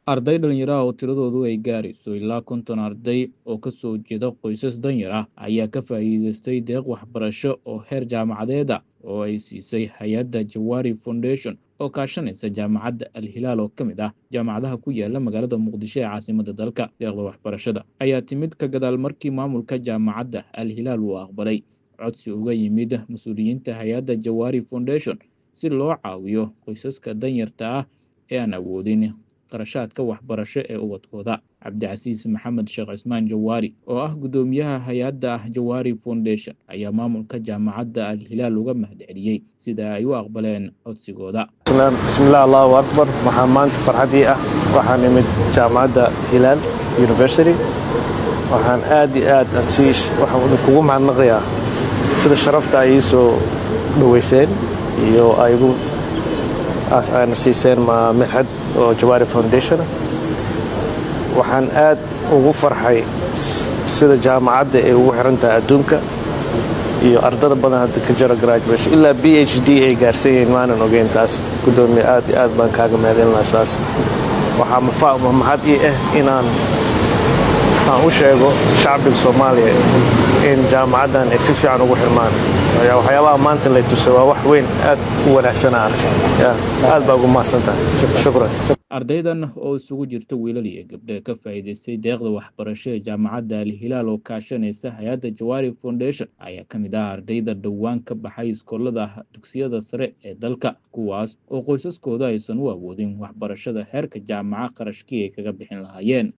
arday dhalinyaro ah oo tiradoodu ay gaarayso ilaa konton arday oo ka soo jeeda qoysas danyar ah ayaa ka faa'iidaystay deeq waxbarasho oo heer jaamacadeed ah oo ay siisay hay-adda jawaari foundation oo kaashanaysa jaamacadda al hilaal oo ka mid ah jaamacadaha ku yaala magaalada muqdisho ee caasimadda dalka deeqda waxbarashada ayaa timid ka gadaal markii maamulka jaamacadda al hilaal uu aqbalay codsi uga yimid mas-uuliyiinta hay-adda jawaari foundation si loo caawiyo qoysaska danyarta ah ee aan awoodin qarashaadka waxbarasho ee ubadkooda cabdicasiis maxamed sheekh cismaan jawaari oo ah guddoomiyaha hay-adda jawaari foundation ayaa maamulka jaamacadda al hilaal uga mahadceliyey sida ay u aqbaleen codsigooda bismillaah allahu akbar waxaa maanta farxadii ah waxaan imid jaamacadda hilaal university waxaan aad iyo aad ansiish waxaan idinkugu mahadnaqayaa sida sharafta ay ii soo dhoweyseen iyo ay igu aana siiseen minxad oo jawaari foundation waxaan aad ugu farxay sida jaamacadda ay ugu xiran tahay adduunka iyo ardada badan hadda ka jiro graduation ilaa b h d ay gaarsan yihiin maanan ogeyn taas guddoomiye aad iyo aad baan kaaga mahadinlaa saas waxaa mahad ii ah inaan aan u sheego shacbiga soomaaliya in jaamacaddan ay si fiican ugu xirmaan waxyaabaha maanta lay tusay waa wax weyn aad u wanaagsan aad baa ugu mahadsantahay shukran ardaydan oo isugu jirta wiilal iyo gabdhe ka faa'iidaystay deeqda waxbarasho ee jaamacadda al hilaal oo kaashanaysa hay-adda jawaari foundation ayaa ka mid ah ardayda dhowaan ka baxay iskoolada dugsiyada sare ee dalka kuwaas oo qoysaskooda aysan u awoodin waxbarashada heerka jaamaca qarashkii ay kaga bixin lahaayeen